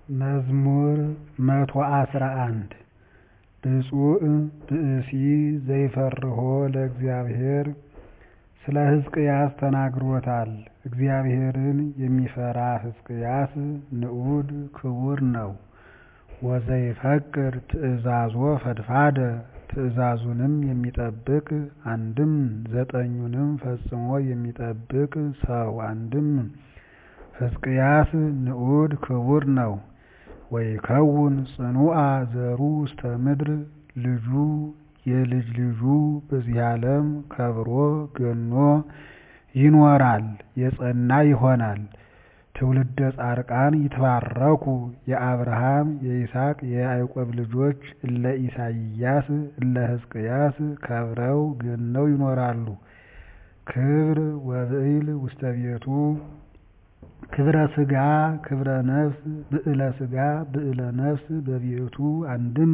መዝሙር መቶ አስራ አንድ ብፁዕ ብእሲ ዘይፈርሆ ለእግዚአብሔር ስለ ሕዝቅያስ ተናግሮታል እግዚአብሔርን የሚፈራ ሕዝቅያስ ንዑድ ክቡር ነው ወዘይፈቅድ ትእዛዞ ፈድፋደ ትእዛዙንም የሚጠብቅ አንድም ዘጠኙንም ፈጽሞ የሚጠብቅ ሰው አንድም ሕዝቅያስ ንዑድ ክቡር ነው ወይከውን ጽኑዓ ዘሩ ውስተ ምድር ልጁ የልጅ ልጁ በዚህ ዓለም ከብሮ ገኖ ይኖራል የጸና ይሆናል ትውልደ ጻድቃን ይትባረኩ የአብርሃም የይስሐቅ የያዕቆብ ልጆች እለ ኢሳይያስ እለ ሕዝቅያስ ከብረው ገነው ይኖራሉ ክብር ወብዕል ውስተ ቤቱ ክብረ ሥጋ ክብረ ነፍስ ብዕለ ሥጋ ብዕለ ነፍስ በቤቱ አንድም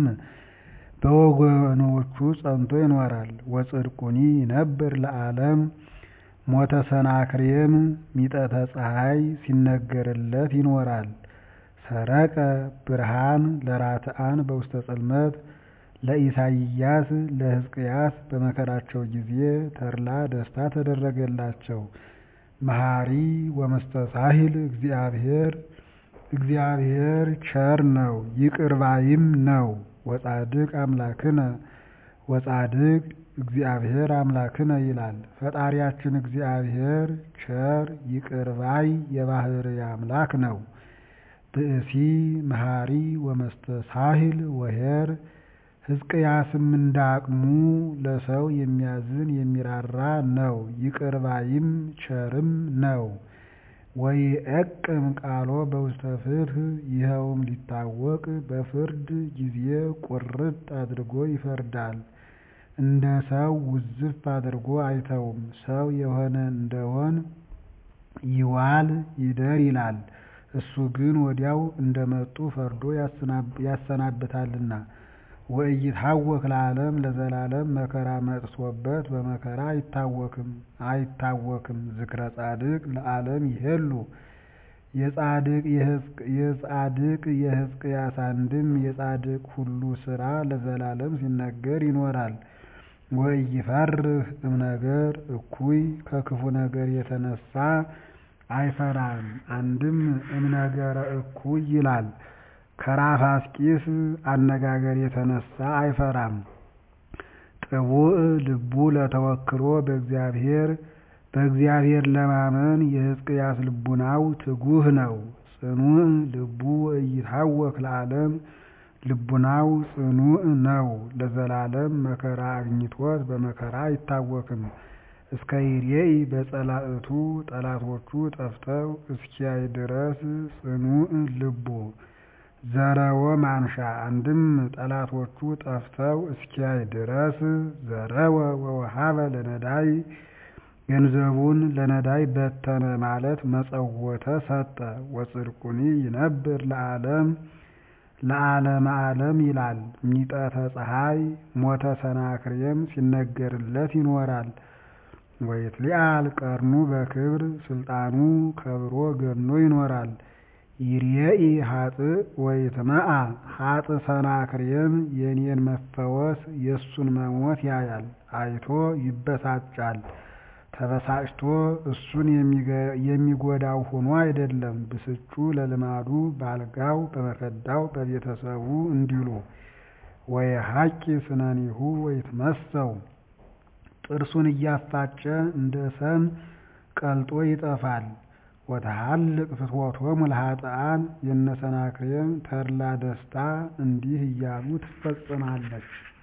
በወገኖቹ ጸንቶ ይኖራል ወጽድቁኒ ይነብር ለዓለም ሞተ ሰናክሬም ሚጠተ ፀሐይ ሲነገርለት ይኖራል ሰረቀ ብርሃን ለራትዓን በውስተ ጽልመት ለኢሳይያስ ለሕዝቅያስ በመከራቸው ጊዜ ተድላ ደስታ ተደረገላቸው መሐሪ ወመስተሳሂል እግዚአብሔር እግዚአብሔር ቸር ነው ይቅር ባይም ነው ወጻድቅ አምላክነ ወጻድቅ እግዚአብሔር አምላክነ ይላል ፈጣሪያችን እግዚአብሔር ቸር ይቅር ባይ የባህርይ አምላክ ነው ብእሲ መሐሪ ወመስተሳሂል ወኄር ሕዝቅያስም እንዳቅሙ ለሰው የሚያዝን የሚራራ ነው ይቅር ባይም ቸርም ነው ወይዔቅም ቃሎ በውስተ ፍትሕ ይኸውም ሊታወቅ በፍርድ ጊዜ ቁርጥ አድርጎ ይፈርዳል እንደ ሰው ውዝፍ አድርጎ አይተውም ሰው የሆነ እንደሆን ይዋል ይደር ይላል እሱ ግን ወዲያው እንደመጡ ፈርዶ ያሰናብታልና ወኢይትሐወክ ለዓለም ለዘላለም መከራ መጥቶበት በመከራ አይታወክም አይታወክም ዝክረ ጻድቅ ለዓለም ይሄሉ የጻድቅ የሕዝቅያስ አንድም የጻድቅ ሁሉ ሥራ ለዘላለም ሲነገር ይኖራል ወኢይፈርህ እምነገር እኩይ ከክፉ ነገር የተነሳ አይፈራም አንድም እምነገረ እኩይ ይላል ከራፋስቂስ አነጋገር የተነሳ አይፈራም ጥቡዕ ልቡ ለተወክሎ በእግዚአብሔር በእግዚአብሔር ለማመን የሕዝቅያስ ልቡናው ትጉህ ነው ጽኑዕ ልቡ ወኢይትሐወክ ለዓለም ልቡናው ጽኑዕ ነው ለዘላለም መከራ አግኝቶት በመከራ አይታወክም እስከ ይሬኢ በጸላእቱ ጠላቶቹ ጠፍተው እስኪያይ ድረስ ጽኑዕ ልቡ ዘረወ ማንሻ አንድም ጠላቶቹ ጠፍተው እስኪያይ ድረስ ዘረወ ወወሃበ ለነዳይ ገንዘቡን ለነዳይ በተነ ማለት መጸወተ ሰጠ ወጽድቁኒ ይነብር ለዓለም ለዓለመ ዓለም ይላል ሚጠተ ፀሐይ ሞተ ሰናክሬም ሲነገርለት ይኖራል ወይትሊአል ቀርኑ በክብር ስልጣኑ ከብሮ ገኖ ይኖራል ይርኤኢ ሀጥእ ወይትመዓ ሀጥእ ሰናክሬም የኔን መፈወስ የእሱን መሞት ያያል አይቶ ይበሳጫል ተበሳጭቶ እሱን የሚጎዳው ሆኖ አይደለም ብስጩ ለልማዱ ባልጋው በመከዳው በቤተሰቡ እንዲሉ ወየሐቂ ስነኒሁ ወይትመሰው ጥርሱን እያፋጨ እንደ ሰም ቀልጦ ይጠፋል ወተሐልቅ ፍትወቶሙ ለኃጥኣን የነ ሰናክሬም ተድላ ደስታ እንዲህ እያሉ ትፈጸማለች